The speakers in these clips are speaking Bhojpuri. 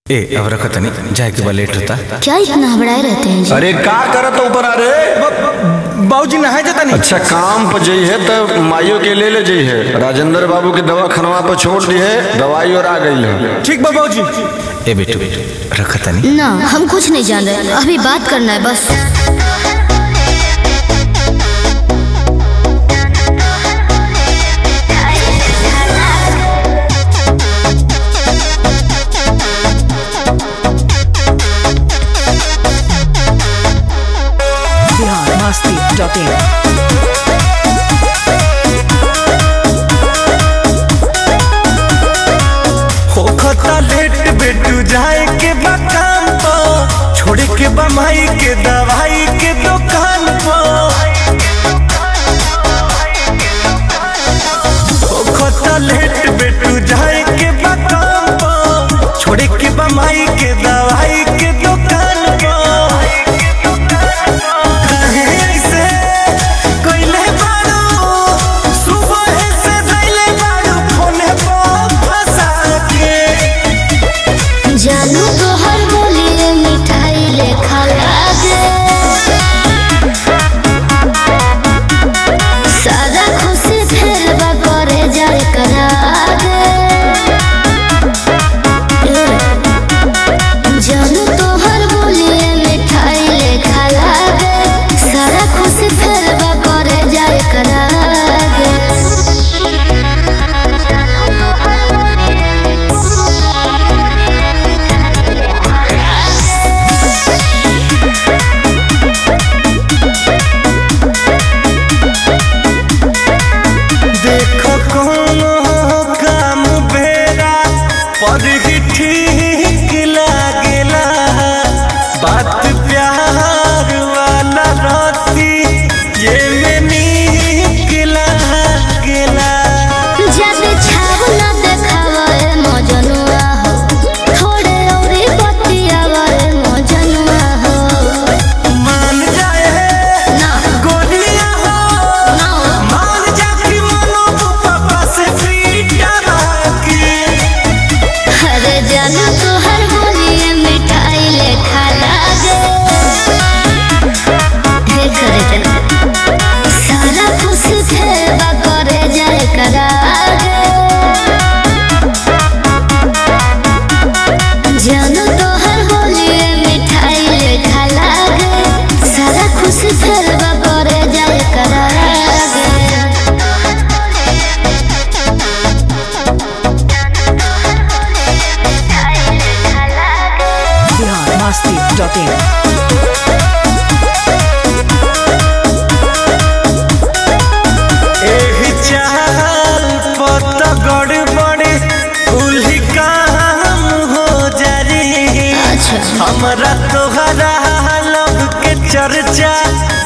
ए अब रखत नहीं जाए के बा लेट होता क्या इतना हबड़ाए रहते हैं जी अरे का करत ऊपर अरे बाबूजी नहाए जाता नहीं अच्छा काम पर जइहे तो माइयो के ले ले जइहे राजेंद्र बाबू के दवा खनवा पर छोड़ दिए दवाई और आ गई है ठीक बा बाबूजी ए बेटू रखत नहीं ना हम कुछ नहीं जान रहे अभी बात करना है बस biharmasti.in होखता लेट बेटू जाए के बा काम पो छोड़े के बा माई के दवाई के दुकान पो होखता लेट बेटू जाए के बा काम पो छोड़े के बा माई के दवाई के दुकान पो काहे ऐसे कइले बारू सुबह से धइले बारू फोने पर फंसा के जानू तो हर बोलिए मिठाई लेखा लागे सारा खुशी फेर बा करे जाए करागे जानू तो हर बोलिए मिठाई लेखा लागे सारा खुशी फेर बा करे जाए करागे देखो कोनो काम बेरा पर ही ठीक लागेला बात प्यार वाला रहती ये में नीक लागेला जब छाव न देखावे मजनुआ हो थोड़े औरी बतियावे मजनुआ हो मान जाए ना गोलियां हो ना मान जा कि मनो पापा से पीटा के अरे जानू तो हर बोलिए मिठाई लेखा लागे हे करे जा सारा खुश थे बा करे जाए करागे जानू तो हर बोलिए मिठाई लेखा लागे सारा खुश थे बा करे जाए करागे biharmasti.in एही चाल पत गड़बड़ उल्ही काम हो जारी अच्छा हमरा तोहरा लब के चर्चा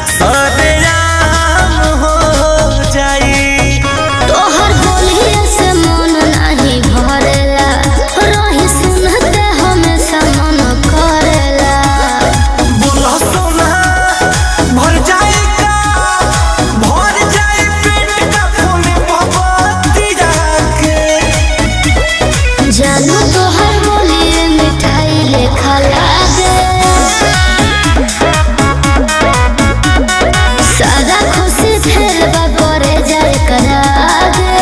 सरेआम हो जाई तोहर बोलिए से मन नहीं भरेला रही सुनते हमेशा मन करेला बोला सोना भर जाएगा भर जाए पेट का फूल मोहब्बती जाके जानू तोहर बोलिए मिठाई लेखा लागे सारा खुशी फेर बा करे जाए करागे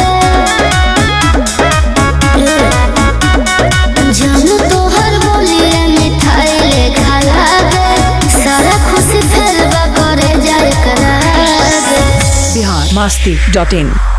जानू तोहर बोलिए मिठाई लेखा लागे सारा खुशी फेर बा करे जाए करागे biharmasti.in